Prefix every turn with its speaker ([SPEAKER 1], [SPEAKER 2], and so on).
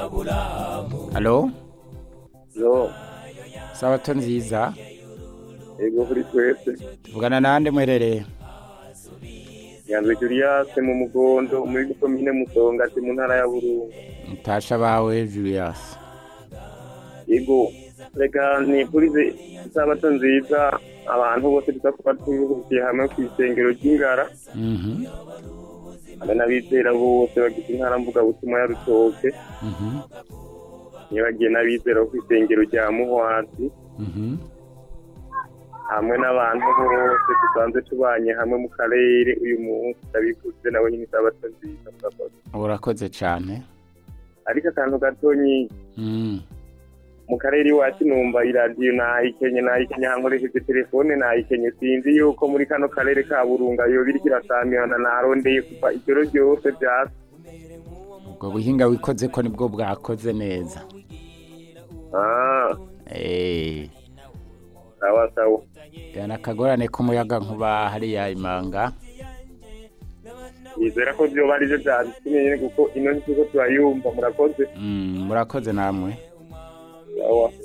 [SPEAKER 1] halo
[SPEAKER 2] yo
[SPEAKER 1] sabato nziza
[SPEAKER 2] ego kuri twese
[SPEAKER 1] tuvugana nande muherereye
[SPEAKER 2] yanzwe Julius mu mugondo muri komine musongati mu ntara ya burungu
[SPEAKER 1] mutasha bawe julius
[SPEAKER 2] ego reka nifurize isabato nziza abantu bose tuza kuba turuhukiye hamwe ku isengero ry'ingara
[SPEAKER 1] Mhm,
[SPEAKER 2] hamwe n'abizera bose bagize intara mvugabutumwa ya rutoke
[SPEAKER 1] mhm,
[SPEAKER 2] nibagiye n'abizera bo ku isengero rya muhwati
[SPEAKER 1] mhm.
[SPEAKER 2] hamwe n'abantu bose dusanzwe tubanye hamwe mu karere uyu munsi ndabifuze nabo nyine isabato nziza murakoze
[SPEAKER 1] urakoze cyane
[SPEAKER 2] ariko akantu gatonyi
[SPEAKER 1] Mm,
[SPEAKER 2] mu karere iwacu numva iradiyo nayikenye nayikenye hankoresheje telefone nayikenye sinzi yuko muri kano karere ka burunga yoba iriko irasamirana narondeye kuva ijoro ryose vyasa
[SPEAKER 1] ubwo buhinga wikoze ko nibwo bwakoze neza
[SPEAKER 2] Ah,
[SPEAKER 1] Eh,
[SPEAKER 2] sawa sawa
[SPEAKER 1] yana akagorane k'umuyaga nkuba hariya imanga
[SPEAKER 2] nizera ko vyoba arivyo vyabitumye nyene kuko ino ntituko turayumva murakoze
[SPEAKER 1] Mm, murakoze namwe
[SPEAKER 2] sawa